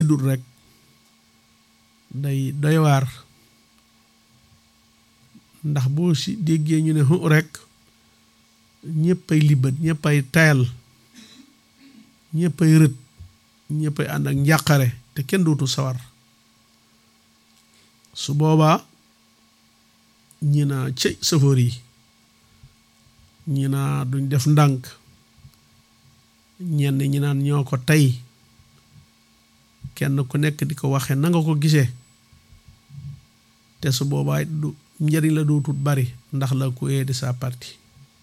dul rek day doy waar ndax boo si déggee ñu ne hu rek ñëppay libat ñëppay tayal ñëppay rët ñëppay ànd ak njàqare te kenn dootu sawar su boobaa ñi naa cëy sëfoor yi ñi naa duñ def ndànk ñenn ñi naan ñoo ko tey kenn ku nekk di ko waxe na nga ko gisee te su boobaa du njëriñ la dootut bari ndax la ku de sa parti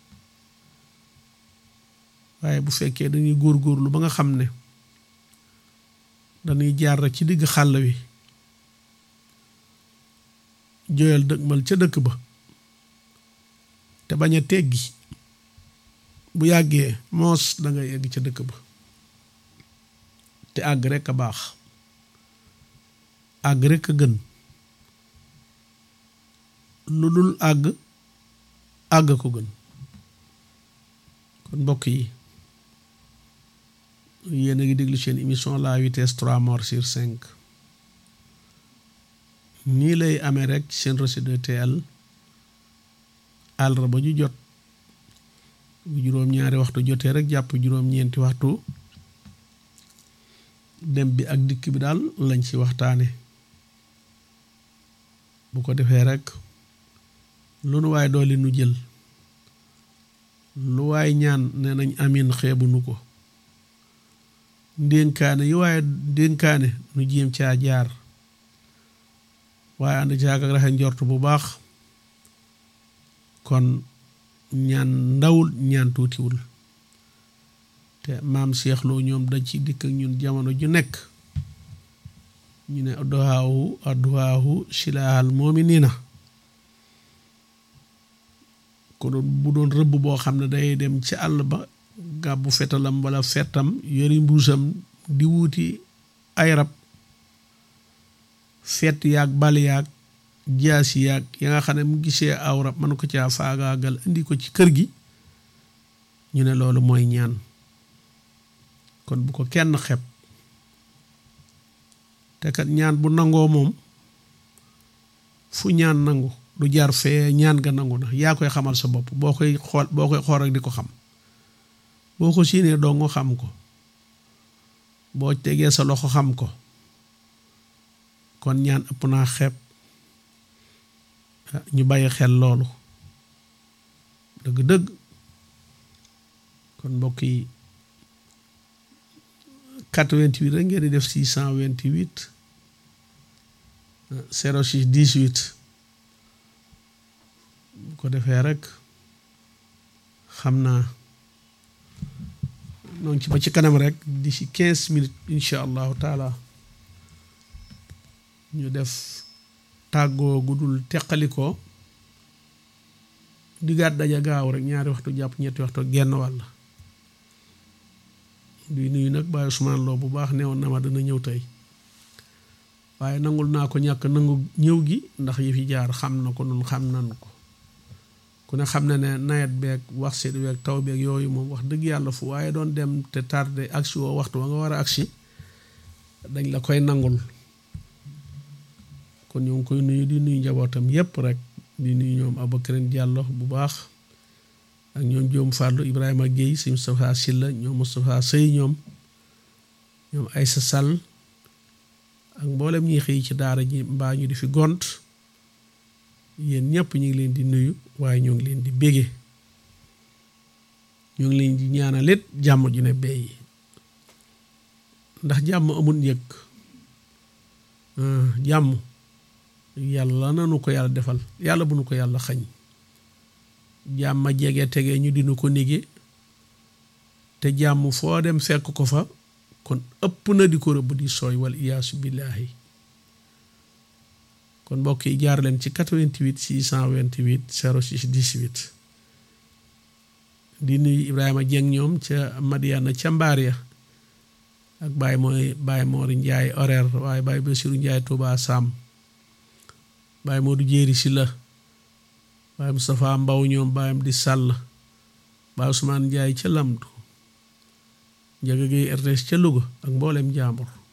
waaye bu fekkee dañuy góorgóorlu ba nga xam ne dañuy jaar rek ci digg xàll wi joyal dëgmal ca dëkk ba te bañ a teggi bu yàggee moos da nga yegg ca dëkk ba te àgg rekk a baax àgg rekk a gën lu dul àgg àgg ko gën kon mbokk yi yéen a ngi déglu seen émission la vitesse trois morts sur cinq nii lay amee rek seen Rossy 2TL àllarba ju jot bu juróom-ñaari waxtu jotee rek jàpp juróom-ñeenti waxtu dem bi ak dikk bi daal lañ ci waxtaane bu ko defee rek lu nu waay dooli nu jël lu waay ñaan ne nañ amin xeebu nu ko ndénkaane yi waaye ndénkaane nu jéem caa jaar waaye ànd caag ak raxe njort bu baax kon ñaan ndawul ñaan tuutiwul te maam Cheikh Lo ñoom dañ ci dikk ak ñun jamono ju nekk ñu ne adduhaahu adduhaahu silaahal moomi nii na ko doon bu doon rëbb boo xam ne day dem ci àll ba gàbbu fetalam wala fettam yori mbuusam di wuuti ay rab fet yaag bal yaag jaasi yaag ya nga xam ne mu gisee aw rab mën ko caa faagaagal indi ko ci kër gi ñu ne loolu mooy ñaan kon bu ko kenn xeb te kat ñaan bu nangoo moom fu ñaan nangu du jaar fee ñaan nga nangu na yaa koy xamal sa bopp boo koy xool boo koy xool rek di ko xam boo ko siinee doo nga xam ko boo tegee sa loxo xam ko kon ñaan ëpp naa xeeb ñu bàyyi xel loolu dëgg-dëgg kon mbokk yi 88 rek ngeen di def 628 06 18 bu ko defee rek xam naa noonu ci ba ci kanam rek d'ici 15 minutes incha allahu taala ñu def tàggoo gudul teqalikoo diggaat daja gaaw rek ñaari waxtu jàpp ñetti waxtu genn wàll di nuyu nag Baye Ousmane Lo bu baax newoon na ma dana ñëw tey waaye nangul naa ko ñàkk nangu ñëw gi ndax yi fi jaar xam na ko nun xam nan ko ku ne xam na ne nawet beeg wax seet beeg taw beeg yooyu moom wax dëgg yàlla fu waaye doon dem te tardé agsi woo waxtu wa nga war a agsi dañ la koy nangul kon ñoo ngi koy nuyu di nuyu njabootam yépp rek di nuyu ñoom Aboubacrine Diallo bu baax ak ñoom Joom Fàllu Ibrahima Guèye si Moustapha Silla ñoom Moustapha Sëy ñoom ñoom Aysa Sall ak mboolem ñi xëy ci daara ji mbaa ñu di fi gont yéen ñëpp ñu ngi leen di nuyu waaye ñoo ngi leen di bége ñoo ngi leen di ñaanalit jàmm ju ne bey ndax jàmm amul njëg jàmm yàlla nanu ko yàlla defal yàlla bu nu ko yàlla xañ jàmm jege tege ñu dinu ko nige te jàmm foo dem fekk ko fa kon ëpp na di ko rëbb di sooy wal iyaasu billaahi kon mbokk yi jaar leen ci 88 628 06 18 di nuyu Ibrahima Dieng ñoom ca Madiana ca mbaar ya ak Baye mooy Baye Mori Ndiaye horaire waaye Baye Bassirou Ndiaye Touba Sam Baye Modou Jéeri si la Baye Moustapha Mbaw ñoom Baye di Sàll Baye Ousmane Ndiaye ca Lamdu Njaga Géey RTS ca Louga ak mboolem jaambur